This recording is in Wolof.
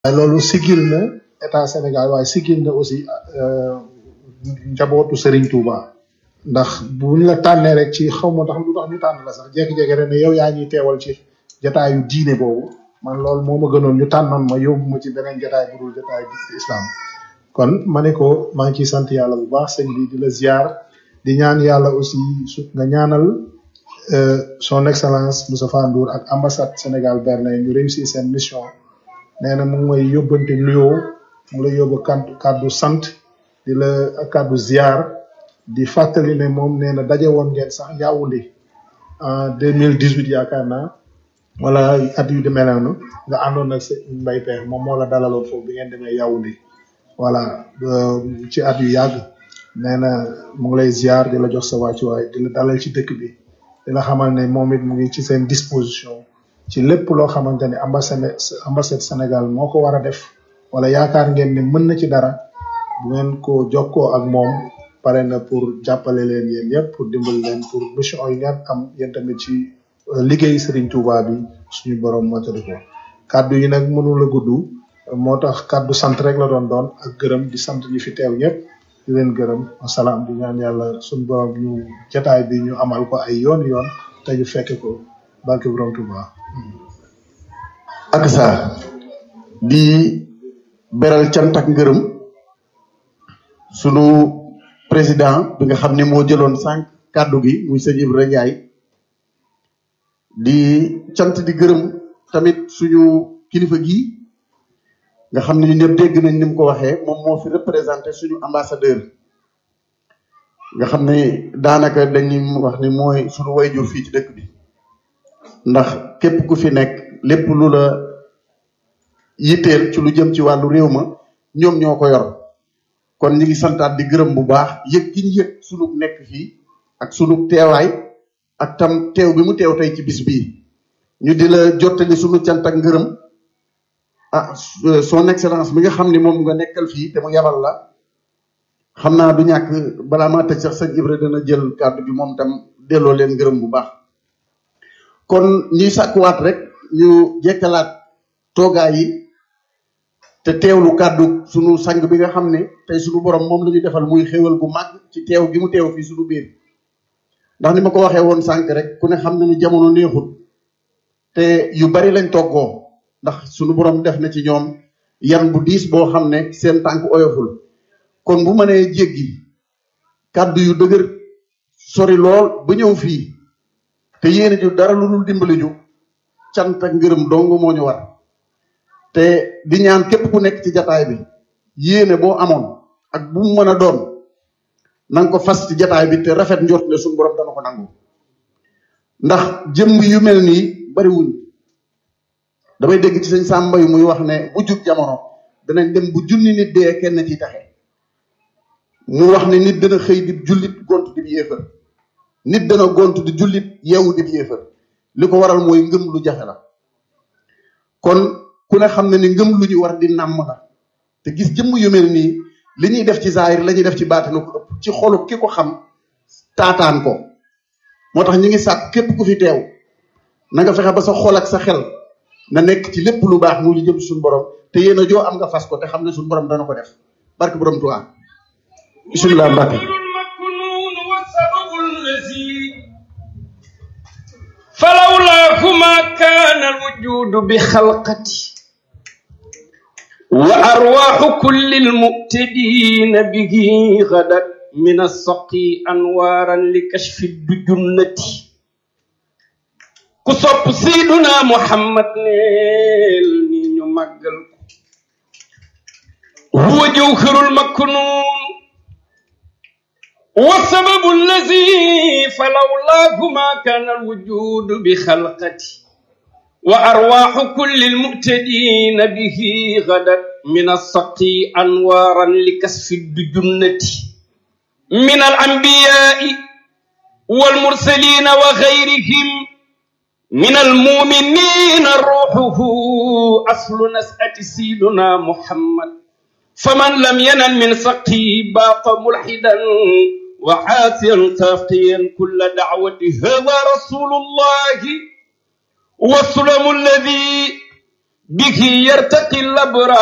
waaye loolu sigil na état Sénégal waaye sigil na aussi njabootu Serigne Touba ndax buñ la tànnee rek ci xaw ma tax lu tax ñu tànn la sax jékki-jékki rek ne yow yaa ñuy teewal ci jotaayu diine boobu man loolu moo ma gënoon ñu tànnoon ma yóbbu ma ci beneen jotaay bu dul jotaay bi islam kon ma ne ko maa ngi ciy sant yàlla bu baax sëñ bi di la ziar di ñaan yàlla aussi su nga ñaanal son excellence Moustapha Ndour ak ambassade Sénégal Berlin ñu réussir seen mission nee na mu ngi may yóbbante nuyoo mu ngi lay yóbbu kàddu kàddu sant di la kàddu ziar di fàttali ne moom nee na daje woon ngeen sax Yaoundé en deux mille dix huit yaakaar naa wala at yu demee noonu nga àndoon nag sa mbay peex moom moo la dalaloon foofu bi ngeen demee Yaoundé voilà ci at yu yàgg nee na mu ngi lay ziar di la jox sa wàccuwaay di la dalal ci dëkk bi di la xamal ne moom it mu ngi ci seen disposition ci lépp loo xamante ne ambassade ambassade Sénégal moo ko war a def wala yaakaar ngeen ne mën na ci dara bu ngeen ko jokkoo ak moom pare na pour jàppale leen yéen ñëpp pour dimbal leen pour mission yi ngeen am yéen tamit ci liggéey Serigne Touba bi suñu borom mottali ko kàddu yi nag mënul a gudd moo tax kàddu sant rek la doon doon ak gërëm di sant ñi fi teew ñëpp di leen gërëm wasalaam di ñaan yàlla suñu borom ñu jataay bi ñu amal ko ay yoon yoon te ñu fekke ko barke borom Touba. ak saa di beral cant ak ngërëm sunu président bi nga xam ne moo jëloon sànq kàddu gi muy sëñ Ibra Ndiaye di cant di gërëm tamit suñu kilifa gi nga xam ne ñu ñëpp dégg nañ ni mu ko waxee moom moo fi représenté suñu ambassadeur nga xam ne daanaka dañuy wax ni mooy suñu wayjur fii ci dëkk bi ndax képp ku fi nekk lépp lu la yitteel ci lu jëm ci wàllu réew ma ñoom ñoo ko yor kon ñu ngi santaat di gërëm bu baax yëg gi ñu yëg sunu nekk fii ak sunu teewaay ak tam teew bi mu teew tey ci bis bii ñu di la jottali sunu cant ak ngërëm ah son excellence bi nga xam ni moom nga nekkal fii te mu yabal la xam naa du ñàkk balaa maa tëj sax sëñ Ibra dana jël kàddu bi moom tam delloo leen ngërëm bu baax kon ñuy sàkkuwaat rek ñu jekkalaat toogaay yi te teewlu kàddu sunu sang bi nga xam ne tey sunu borom moom la ñu defal muy xéwal gu màgg ci teew gi mu teew fii sunu biir ndax ni ma ko waxee woon sànq rek ku ne xam na ni jamono neexut te yu bari lañ toggoo ndax sunu borom def na ci ñoom yan bu diis boo xam ne seen tànk oyoful kon bu mënee jéggi kàddu yu dëgër sori lool ba ñëw fii te yéene ju dara lu dul dimbali ju cant ak ngërëm dong moo ñu war te di ñaan képp ku nekk ci jataay bi yéene boo amoon ak bu mu mën a doon na nga ko fas ci jataay bi te rafet njort ne suñu borom dana ko nangu ndax jëmm yu mel nii bariwuñ damay dégg ci sëñ Samba yu muy wax ne bu jub jamono danañ dem bu junni nit dee kenn ciy taxe mu wax ne nit dana xëy di jullit gont di yéefar nit dana gont di jullit yeewu di yéefar li ko waral mooy ngëm lu jafe la kon ku ne xam ne ni ngëm lu ñu war di nàmm la te gis jëmm yu mel nii li ñuy def ci zaahir la ñuy def ci baatinu ko ëpp ci xolu ki ko xam taataan ko moo tax ñu ngi sàkk képp ku fi teew na nga fexe ba sa xol ak sa xel na nekk ci lépp lu baax mu lu jëm suñu borom te yéen a joo am nga fas ko te xam ne suñu borom dana ko def barke borom Tuubaa bismillah Mbàkke فلولاه ما كان الوجود بخلقتي وأرواح كل المؤتدين به غدت من السقي أنوارا لكشف الدجنة كصب سيدنا محمد نيل نينو مقل هو جوهر المكنون والسبب الذي فلولاه ما كان الوجود بخلقتي وأرواح كل المؤتدين به غدت من السقي أنوارا لكسف الدجنة من الأنبياء والمرسلين وغيرهم من المؤمنين روحه أصل نسأة سيدنا محمد فمن لم ينل من سقي باق ملحدا وعاصيا تاقيا كل دعوة هذا رسول الله والسلم الذي به يرتقي الأبرار